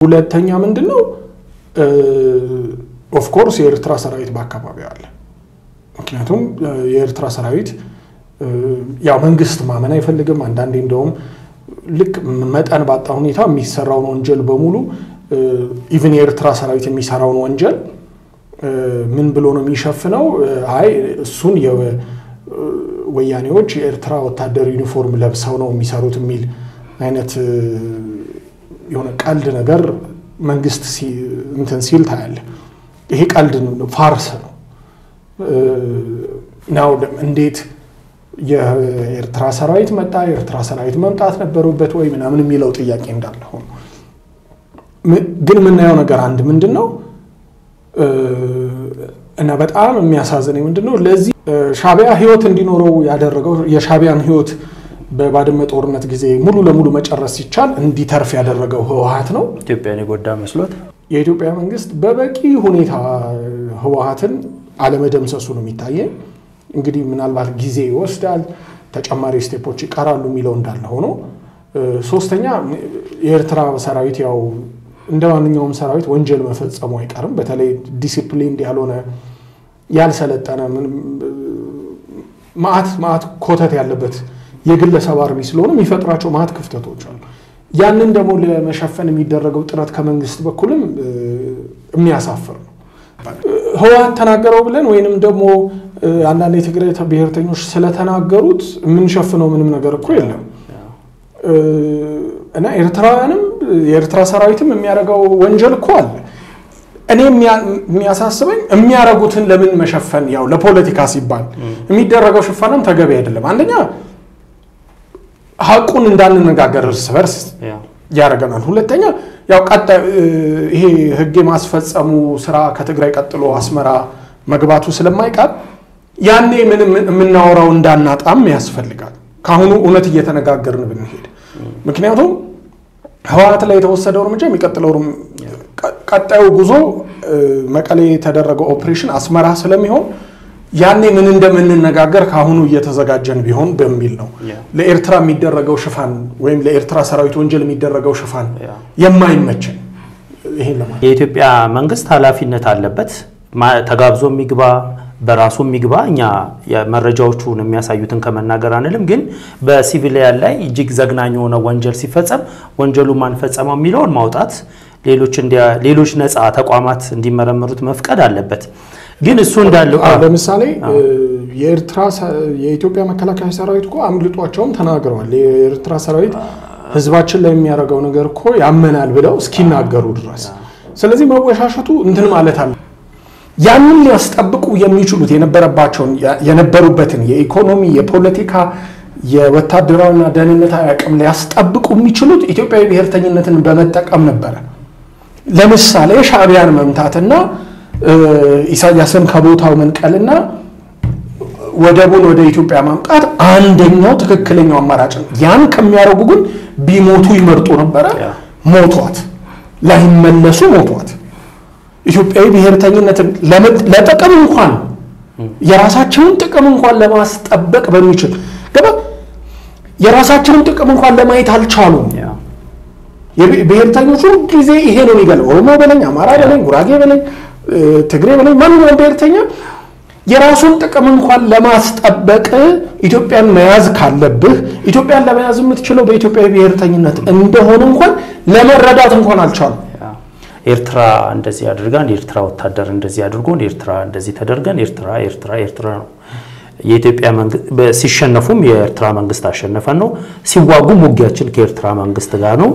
ሁለተኛ ምንድን ነው ኦፍኮርስ የኤርትራ ሰራዊት በአካባቢው አለ። ምክንያቱም የኤርትራ ሰራዊት ያው መንግስት ማመን አይፈልግም። አንዳንዴ እንደውም ልክ መጠን ባጣ ሁኔታ የሚሰራውን ወንጀል በሙሉ ኢቭን የኤርትራ ሰራዊት የሚሰራውን ወንጀል ምን ብሎ ነው የሚሸፍነው? አይ እሱን ወያኔዎች የኤርትራ ወታደር ዩኒፎርም ለብሰው ነው የሚሰሩት የሚል አይነት የሆነ ቀልድ ነገር መንግስት እንትን ሲል ታያለ። ይሄ ቀልድ ፋርስ ነው ናው እንዴት የኤርትራ ሰራዊት መጣ፣ የኤርትራ ሰራዊት መምጣት ነበሩበት ወይ ምናምን የሚለው ጥያቄ እንዳለ ሆኖ ግን የምናየው ነገር አንድ ምንድን ነው እና በጣም የሚያሳዝነኝ ምንድን ነው ለዚህ ሻቢያ ህይወት እንዲኖረው ያደረገው የሻቢያን ህይወት በባድመ ጦርነት ጊዜ ሙሉ ለሙሉ መጨረስ ሲቻል እንዲተርፍ ያደረገው ህወሀት ነው። ኢትዮጵያን የጎዳ መስሎት የኢትዮጵያ መንግስት በበቂ ሁኔታ ህወሀትን አለመደምሰሱ ነው የሚታየኝ። እንግዲህ ምናልባት ጊዜ ይወስዳል፣ ተጨማሪ ስቴፖች ይቀራሉ የሚለው እንዳለ ሆኖ፣ ሶስተኛ የኤርትራ ሰራዊት ያው እንደ ማንኛውም ሰራዊት ወንጀል መፈጸሙ አይቀርም። በተለይ ዲሲፕሊን ያልሆነ ያልሰለጠነ ማአት ማአት ኮተት ያለበት የግለሰብ አርሚ ስለሆነ የሚፈጥራቸው ማአት ክፍተቶች አሉ። ያንን ደግሞ ለመሸፈን የሚደረገው ጥረት ከመንግስት በኩልም የሚያሳፍር ነው። ህወሀት ተናገረው ብለን ወይንም ደግሞ አንዳንድ የትግራይ ብሔርተኞች ስለተናገሩት የምንሸፍነው ምንም ነገር እኮ የለም እና ኤርትራውያንም የኤርትራ ሰራዊትም የሚያደርገው ወንጀል እኮ አለ። እኔ የሚያሳስበኝ የሚያደርጉትን ለምን መሸፈን፣ ያው ለፖለቲካ ሲባል የሚደረገው ሽፋንም ተገቢ አይደለም። አንደኛ ሀቁን እንዳንነጋገር እርስ በርስ ያደርገናል። ሁለተኛ ያው ቀጣይ ይሄ ህግ የማስፈጸሙ ስራ ከትግራይ ቀጥሎ አስመራ መግባቱ ስለማይቀር ያኔ ምንም የምናወራው እንዳናጣም ያስፈልጋል። ከአሁኑ እውነት እየተነጋገርን ብንሄድ ምክንያቱም ህወሀት ላይ የተወሰደው እርምጃ የሚቀጥለው ቀጣዩ ጉዞ መቀሌ የተደረገው ኦፕሬሽን አስመራ ስለሚሆን ያኔ ምን እንደምንነጋገር ከአሁኑ እየተዘጋጀን ቢሆን በሚል ነው። ለኤርትራ የሚደረገው ሽፋን ወይም ለኤርትራ ሰራዊት ወንጀል የሚደረገው ሽፋን የማይመችን ይሄን ለማ የኢትዮጵያ መንግስት ኃላፊነት አለበት። ተጋብዞ የሚግባ በራሱ የሚግባ እኛ መረጃዎቹን የሚያሳዩትን ከመናገር አንልም። ግን በሲቪሊያን ላይ እጅግ ዘግናኝ የሆነ ወንጀል ሲፈጸም ወንጀሉ ማን ፈጸመው የሚለውን ማውጣት፣ ሌሎች ነፃ ተቋማት እንዲመረምሩት መፍቀድ አለበት። ግን እሱ እንዳለው ለምሳሌ የኤርትራ የኢትዮጵያ መከላከያ ሰራዊት እኮ አምልጧቸውም ተናግረዋል። የኤርትራ ሰራዊት ህዝባችን ላይ የሚያደርገው ነገር እኮ ያመናል ብለው እስኪናገሩ ድረስ። ስለዚህ መወሻሸቱ እንትን ማለት አለ ያንን ሊያስጠብቁ የሚችሉት የነበረባቸውን የነበሩበትን የኢኮኖሚ፣ የፖለቲካ፣ የወታደራዊና ደህንነታዊ አቅም ሊያስጠብቁ የሚችሉት ኢትዮጵያዊ ብሔርተኝነትን በመጠቀም ነበረ። ለምሳሌ ሻዕቢያን መምታትና ኢሳያስን ከቦታው መንቀልና ወደቡን ወደ ኢትዮጵያ ማምጣት አንደኛው ትክክለኛው አማራጭ ነው። ያን ከሚያደርጉ ግን ቢሞቱ ይመርጡ ነበረ። ሞቷት፣ ላይመለሱ ሞቷት። ኢትዮጵያዊ ብሔርተኝነትን ለጥቅም እንኳን የራሳቸውን ጥቅም እንኳን ለማስጠበቅ በሚችል ገባ የራሳቸውን ጥቅም እንኳን ለማየት አልቻሉም። ብሔርተኞቹ ጊዜ ይሄ ነው የሚገለው። ኦሮሞ በለኝ፣ አማራ በለኝ፣ ጉራጌ በለኝ፣ ትግሬ በለኝ፣ ማንኛውም ብሔርተኛ የራሱን ጥቅም እንኳን ለማስጠበቅ ኢትዮጵያን መያዝ ካለብህ ኢትዮጵያን ለመያዝ የምትችለው በኢትዮጵያዊ ብሔርተኝነት እንደሆነ እንኳን ለመረዳት እንኳን አልቻሉም። ኤርትራ እንደዚህ አድርጋን የኤርትራ ወታደር እንደዚህ አድርጎን ኤርትራ እንደዚህ ተደርገን ኤርትራ ኤርትራ ኤርትራ ነው። የኢትዮጵያ ሲሸነፉም የኤርትራ መንግስት አሸነፈን ነው። ሲዋጉም ውጊያችን ከኤርትራ መንግስት ጋር ነው።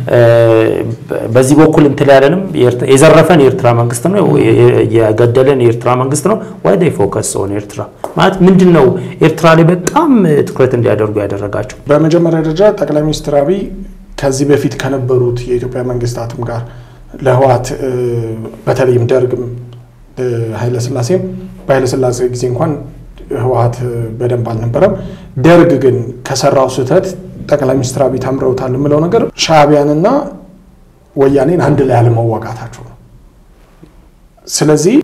በዚህ በኩል እንትን ያለንም የዘረፈን የኤርትራ መንግስት ነው። የገደለን የኤርትራ መንግስት ነው። ዋይ ዴይ ፎከስ ኦን ኤርትራ ማለት ምንድን ነው? ኤርትራ ላይ በጣም ትኩረት እንዲያደርጉ ያደረጋቸው በመጀመሪያ ደረጃ ጠቅላይ ሚኒስትር አብይ ከዚህ በፊት ከነበሩት የኢትዮጵያ መንግስታትም ጋር ለህወሓት በተለይም ደርግም ኃይለስላሴም በኃይለስላሴ ጊዜ እንኳን ህወሓት በደንብ አልነበረም። ደርግ ግን ከሰራው ስህተት ጠቅላይ ሚኒስትር አብይ ተምረውታል የምለው ነገር ሻዕቢያንና ወያኔን አንድ ላይ አለመዋጋታቸው ነው። ስለዚህ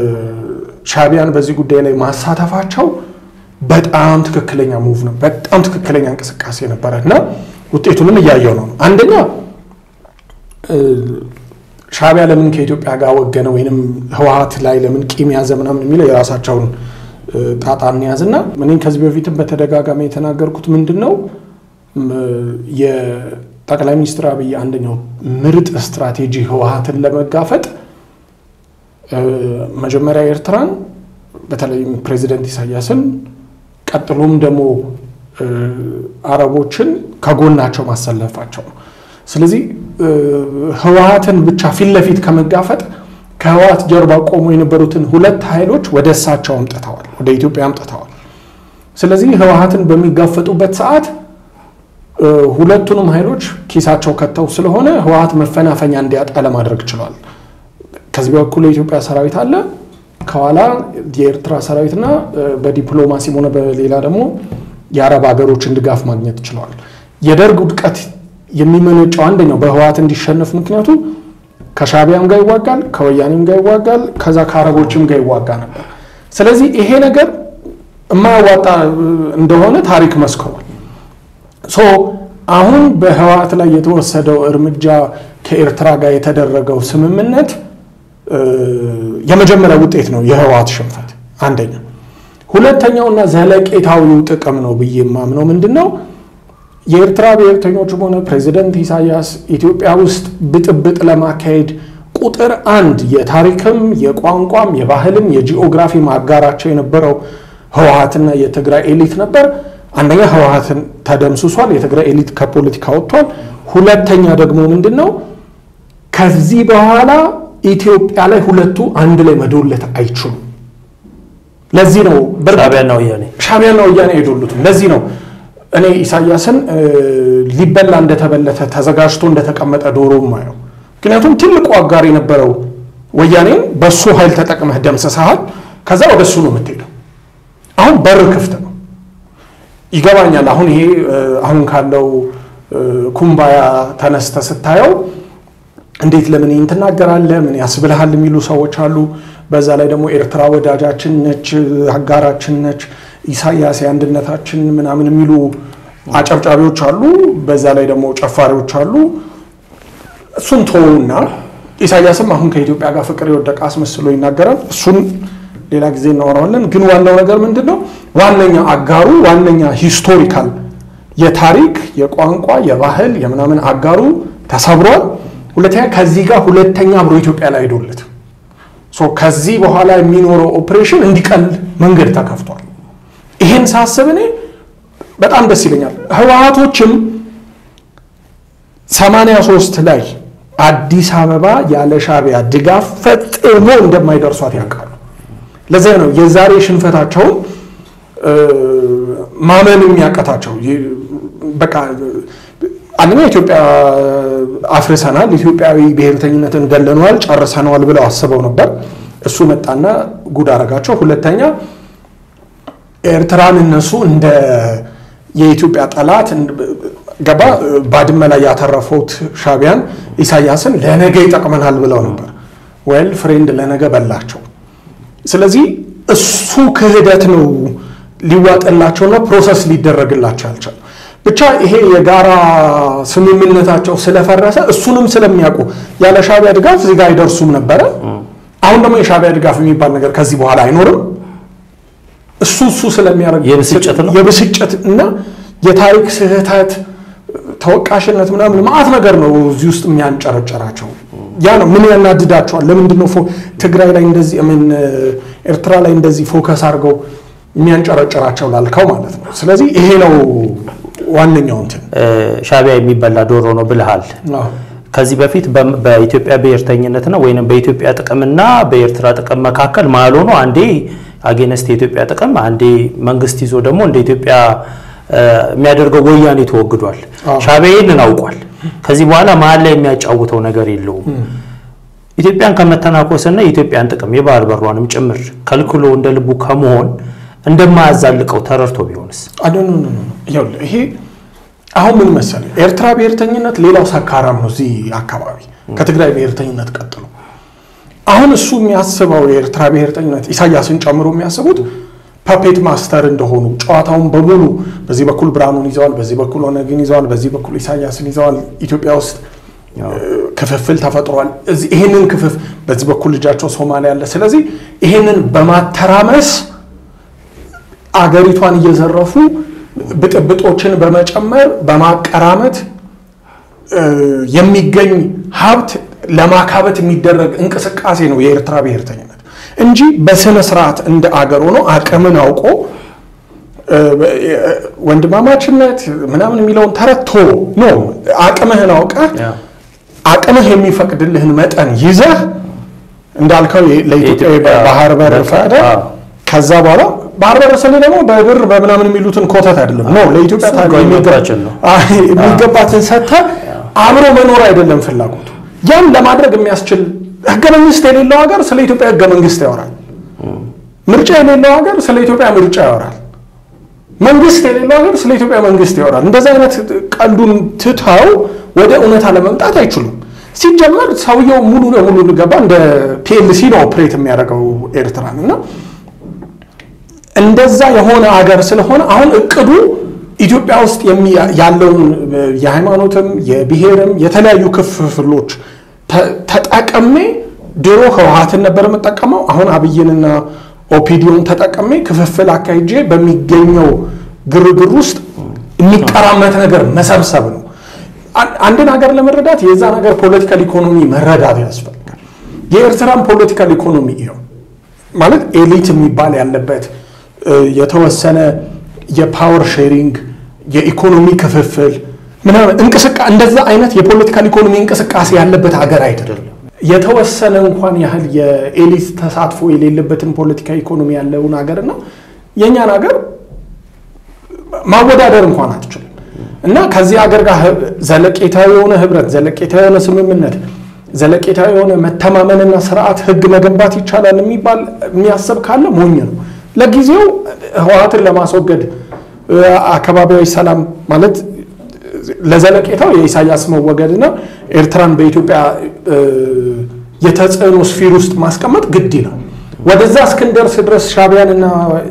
ሻዕቢያን በዚህ ጉዳይ ላይ ማሳተፋቸው በጣም ትክክለኛ ሙቭ ነው፣ በጣም ትክክለኛ እንቅስቃሴ ነበረ እና ውጤቱንም እያየው ነው። አንደኛ ሻዕቢያ ለምን ከኢትዮጵያ ጋር ወገነ ወይንም ህወሀት ላይ ለምን ቂም ያዘ ምናምን የሚለው የራሳቸውን ጣጣ እንያዝና እኔ ከዚህ በፊትም በተደጋጋሚ የተናገርኩት ምንድን ነው የጠቅላይ ሚኒስትር አብይ አንደኛው ምርጥ ስትራቴጂ ህወሀትን ለመጋፈጥ መጀመሪያ ኤርትራን በተለይም ፕሬዚደንት ኢሳያስን ቀጥሎም ደግሞ አረቦችን ከጎናቸው ማሰለፋቸው ነው። ስለዚህ ህወሀትን ብቻ ፊት ለፊት ከመጋፈጥ ከህወሀት ጀርባ ቆሞ የነበሩትን ሁለት ኃይሎች ወደ እሳቸው አምጥተዋል፣ ወደ ኢትዮጵያ አምጥተዋል። ስለዚህ ህወሀትን በሚጋፈጡበት ሰዓት ሁለቱንም ኃይሎች ኪሳቸው ከተው ስለሆነ ህወሀት መፈናፈኛ እንዲያጣ ለማድረግ ችሏል። ከዚህ በኩል የኢትዮጵያ ሰራዊት አለ፣ ከኋላ የኤርትራ ሰራዊትና በዲፕሎማሲም ሆነ በሌላ ደግሞ የአረብ ሀገሮችን ድጋፍ ማግኘት ችለዋል። የደርግ ውድቀት የሚመነጨው አንደኛው በህወሀት እንዲሸነፍ ምክንያቱ ከሻዕቢያም ጋር ይዋጋል፣ ከወያኔም ጋር ይዋጋል፣ ከዛ ከአረቦችም ጋር ይዋጋ ነበር። ስለዚህ ይሄ ነገር የማያዋጣ እንደሆነ ታሪክ መስክሯል። ሶ አሁን በህወሀት ላይ የተወሰደው እርምጃ ከኤርትራ ጋር የተደረገው ስምምነት የመጀመሪያ ውጤት ነው የህወሀት ሽንፈት አንደኛ። ሁለተኛውና ዘለቄታዊው ጥቅም ነው ብዬ የማምነው ምንድን ነው የኤርትራ ብሔርተኞችም ሆነ ፕሬዚደንት ኢሳያስ ኢትዮጵያ ውስጥ ብጥብጥ ለማካሄድ ቁጥር አንድ የታሪክም የቋንቋም የባህልም የጂኦግራፊ አጋራቸው የነበረው ህወሀትና የትግራይ ኤሊት ነበር። አንደኛ ህወሀትን ተደምስሷል፣ የትግራይ ኤሊት ከፖለቲካ ወጥቷል። ሁለተኛ ደግሞ ምንድን ነው ከዚህ በኋላ ኢትዮጵያ ላይ ሁለቱ አንድ ላይ መዶለት አይችሉም። ለዚህ ነው ሻዕቢያና ወያኔ ሻዕቢያና ወያኔ አይዶሉትም። ለዚህ ነው እኔ ኢሳያስን ሊበላ እንደተበለተ ተዘጋጅቶ እንደተቀመጠ ዶሮ ማየው። ምክንያቱም ትልቁ አጋር የነበረው ወያኔን በሱ ኃይል ተጠቅመህ ደምስሰሃል። ከዛ ወደ እሱ ነው የምትሄደው። አሁን በር ክፍት ነው። ይገባኛል። አሁን ይሄ አሁን ካለው ኩምባያ ተነስተ ስታየው እንዴት ለምን ይህን ትናገራለህ? ምን ያስብልሃል? የሚሉ ሰዎች አሉ። በዛ ላይ ደግሞ ኤርትራ ወዳጃችን ነች፣ አጋራችን ነች፣ ኢሳያስ የአንድነታችን ምናምን የሚሉ አጨብጫቢዎች አሉ። በዛ ላይ ደግሞ ጨፋሪዎች አሉ። እሱን ተወውና ኢሳያስም አሁን ከኢትዮጵያ ጋር ፍቅር የወደቀ አስመስሎ ይናገራል። እሱን ሌላ ጊዜ እናወራዋለን። ግን ዋናው ነገር ምንድን ነው? ዋነኛ አጋሩ ዋነኛ ሂስቶሪካል የታሪክ የቋንቋ የባህል የምናምን አጋሩ ተሰብሯል። ሁለተኛ ከዚህ ጋር ሁለተኛ አብሮ ኢትዮጵያ ላይ ሄዶለት ከዚህ በኋላ የሚኖረው ኦፕሬሽን እንዲቀል መንገድ ተከፍቷል። ይህን ሳስብ እኔ በጣም ደስ ይለኛል። ህወሀቶችም ሰማንያ ሶስት ላይ አዲስ አበባ ያለ ሻዕቢያ ድጋፍ ፈጽሞ እንደማይደርሷት ያውቃሉ። ለዚያ ነው የዛሬ ሽንፈታቸውን ማመን የሚያቀታቸው በቃ አንደኛ ኢትዮጵያ አፍርሰናል፣ ኢትዮጵያዊ ብሔርተኝነትን ገለነዋል፣ ጨርሰነዋል ብለው አስበው ነበር። እሱ መጣና ጉድ አረጋቸው። ሁለተኛ ኤርትራን እነሱ እንደ የኢትዮጵያ ጠላት ገባ ባድመ ላይ ያተረፉት ሻዕቢያን ኢሳያስን ለነገ ይጠቅመናል ብለው ነበር። ወል ፍሬንድ ለነገ በላቸው። ስለዚህ እሱ ክህደት ነው ሊዋጥላቸውና ፕሮሰስ ሊደረግላቸው ያልቻል ብቻ ይሄ የጋራ ስምምነታቸው ስለፈረሰ እሱንም ስለሚያውቁ ያለ ሻዕቢያ ድጋፍ እዚህ ጋር አይደርሱም ነበረ። አሁን ደግሞ የሻዕቢያ ድጋፍ የሚባል ነገር ከዚህ በኋላ አይኖርም። እሱ እሱ ስለሚያደርግ የብስጭት እና የታሪክ ስህተት ተወቃሽነት ምናምን ማአት ነገር ነው እዚህ ውስጥ የሚያንጨረጨራቸው። ያ ነው ምን ያናድዳቸዋል? ለምንድን ነው ትግራይ ላይ እንደዚህ ምን ኤርትራ ላይ እንደዚህ ፎከስ አድርገው የሚያንጨረጨራቸው ላልከው ማለት ነው። ስለዚህ ይሄ ነው ዋነኛው እንትን ሻዕቢያ የሚበላ ዶሮ ነው ብልሃል። ከዚህ በፊት በኢትዮጵያ ብሔርተኝነትና ወይም በኢትዮጵያ ጥቅምና በኤርትራ ጥቅም መካከል መሀል ሆኖ አንዴ አጌነስት የኢትዮጵያ ጥቅም አንዴ መንግስት ይዞ ደግሞ እንደ ኢትዮጵያ የሚያደርገው ወያኔ ተወግዷል። ሻዕቢያ ይህንን አውቋል። ከዚህ በኋላ መሀል ላይ የሚያጫውተው ነገር የለውም። ኢትዮጵያን ከመተናኮስና የኢትዮጵያን ጥቅም የባህር በሯንም ጭምር ከልክሎ እንደ ልቡ ከመሆን እንደማያዛልቀው ተረድቶ ቢሆንስ? ይሄ አሁን ምን መሰለህ፣ ኤርትራ ብሔርተኝነት ሌላው ሰካራም ነው እዚህ አካባቢ ከትግራይ ብሔርተኝነት ቀጥሎ። አሁን እሱ የሚያስበው የኤርትራ ብሔርተኝነት ኢሳያስን ጨምሮ የሚያስቡት ፐፔት ማስተር እንደሆኑ ጨዋታውን በሙሉ በዚህ በኩል ብርሃኑን ይዘዋል፣ በዚህ በኩል ኦነግን ይዘዋል፣ በዚህ በኩል ኢሳያስን ይዘዋል። ኢትዮጵያ ውስጥ ክፍፍል ተፈጥሯል። ይህንን ክፍፍ በዚህ በኩል ልጃቸው ሶማሊያ አለ። ስለዚህ ይህንን በማተራመስ አገሪቷን እየዘረፉ ብጥብጦችን በመጨመር በማቀራመት የሚገኝ ሀብት ለማካበት የሚደረግ እንቅስቃሴ ነው የኤርትራ ብሔርተኝነት እንጂ በስነ ስርዓት እንደ አገር ሆኖ አቅምን አውቆ ወንድማማችነት ምናምን የሚለውን ተረቶ ነው። አቅምህን አውቀህ አቅምህ የሚፈቅድልህን መጠን ይዘህ እንዳልከው ለኢትዮጵያ ባህር በር ፈቅደ ከዛ በኋላ ባህር በር ስል ደግሞ በብር በምናምን የሚሉትን ኮተት አይደለም ነው ለኢትዮጵያ የሚገባትን ሰጥተህ አብሮ መኖር አይደለም ፍላጎቱ። ያን ለማድረግ የሚያስችል ህገ መንግስት የሌለው ሀገር ስለ ኢትዮጵያ ህገ መንግስት ያወራል። ምርጫ የሌለው ሀገር ስለ ኢትዮጵያ ምርጫ ያወራል። መንግስት የሌለው ሀገር ስለ ኢትዮጵያ መንግስት ያወራል። እንደዚህ አይነት ቀልዱን ትተው ወደ እውነታ ለመምጣት አይችሉም። ሲጀመር ሰውየው ሙሉ ለሙሉ ገባ እንደ ፒኤልሲ ነው ኦፕሬት የሚያደርገው ኤርትራን እና እንደዛ የሆነ አገር ስለሆነ አሁን እቅዱ ኢትዮጵያ ውስጥ ያለውን የሃይማኖትም የብሔርም የተለያዩ ክፍፍሎች ተጠቅሜ ድሮ ህወሓትን ነበር የምጠቀመው። አሁን አብይንና ኦፒዲዮን ተጠቅሜ ክፍፍል አካሂጄ በሚገኘው ግርግር ውስጥ የሚቀራመት ነገር መሰብሰብ ነው። አንድን ሀገር ለመረዳት የዛ ነገር ፖለቲካል ኢኮኖሚ መረዳት ያስፈልጋል። የኤርትራን ፖለቲካል ኢኮኖሚ ይኸው ማለት ኤሊት የሚባል ያለበት የተወሰነ የፓወር ሼሪንግ የኢኮኖሚ ክፍፍል ምናምን እንቅስቃ እንደዛ አይነት የፖለቲካል ኢኮኖሚ እንቅስቃሴ ያለበት ሀገር አይደለም። የተወሰነ እንኳን ያህል የኤሊት ተሳትፎ የሌለበትን ፖለቲካ ኢኮኖሚ ያለውን ሀገርና የእኛን ሀገር ማወዳደር እንኳን አትችልም። እና ከዚህ ሀገር ጋር ዘለቄታዊ የሆነ ህብረት፣ ዘለቄታዊ የሆነ ስምምነት፣ ዘለቄታዊ የሆነ መተማመንና ስርዓት ህግ መገንባት ይቻላል የሚባል የሚያስብ ካለ ሞኝ ነው። ለጊዜው ህወሓትን ለማስወገድ አካባቢያዊ ሰላም ማለት ለዘለቄታው የኢሳያስ መወገድና ኤርትራን በኢትዮጵያ የተጽዕኖ ስፊር ውስጥ ማስቀመጥ ግድ ነው። ወደዛ እስክንደርስ ድረስ ሻዕቢያንና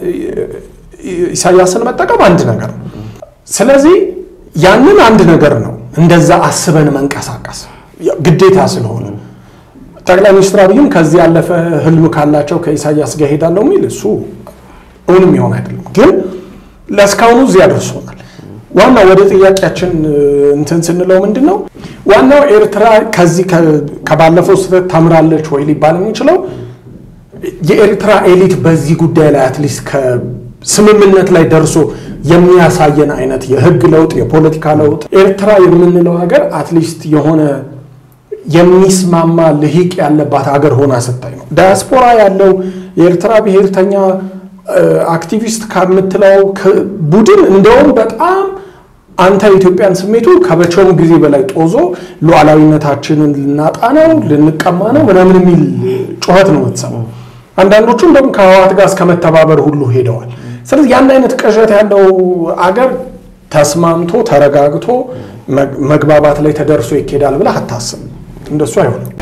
ኢሳያስን መጠቀም አንድ ነገር ነው። ስለዚህ ያንን አንድ ነገር ነው። እንደዛ አስበን መንቀሳቀስ ግዴታ ስለሆነ ጠቅላይ ሚኒስትር አብይም ከዚህ ያለፈ ህልም ካላቸው ከኢሳያስ ጋር ሄዳለሁ የሚል እሱ እውንም ይሆን አይደለም። ግን ለእስካሁኑ እዚህ ያደርሶናል። ዋናው ወደ ጥያቄያችን እንትን ስንለው ምንድን ነው ዋናው ኤርትራ ከዚህ ከባለፈው ስህተት ተምራለች ወይ ሊባል የሚችለው የኤርትራ ኤሊት በዚህ ጉዳይ ላይ አትሊስት ከስምምነት ላይ ደርሶ የሚያሳየን አይነት የህግ ለውጥ፣ የፖለቲካ ለውጥ ኤርትራ የምንለው ሀገር አትሊስት የሆነ የሚስማማ ልሂቅ ያለባት ሀገር ሆና ስታይ ነው። ዳያስፖራ ያለው የኤርትራ ብሔርተኛ አክቲቪስት ከምትለው ቡድን እንደውም በጣም አንተ ኢትዮጵያን ስሜቱ ከመቼውም ጊዜ በላይ ጦዞ ሉዓላዊነታችንን ልናጣ ነው ልንቀማ ነው ምናምን የሚል ጩኸት ነው የምትሰማው። አንዳንዶቹ እንደውም ከህወሓት ጋር እስከ መተባበር ሁሉ ሄደዋል። ስለዚህ ያን አይነት ቅዠት ያለው አገር ተስማምቶ ተረጋግቶ መግባባት ላይ ተደርሶ ይኬዳል ብለህ አታስብ። እንደሱ አይሆንም።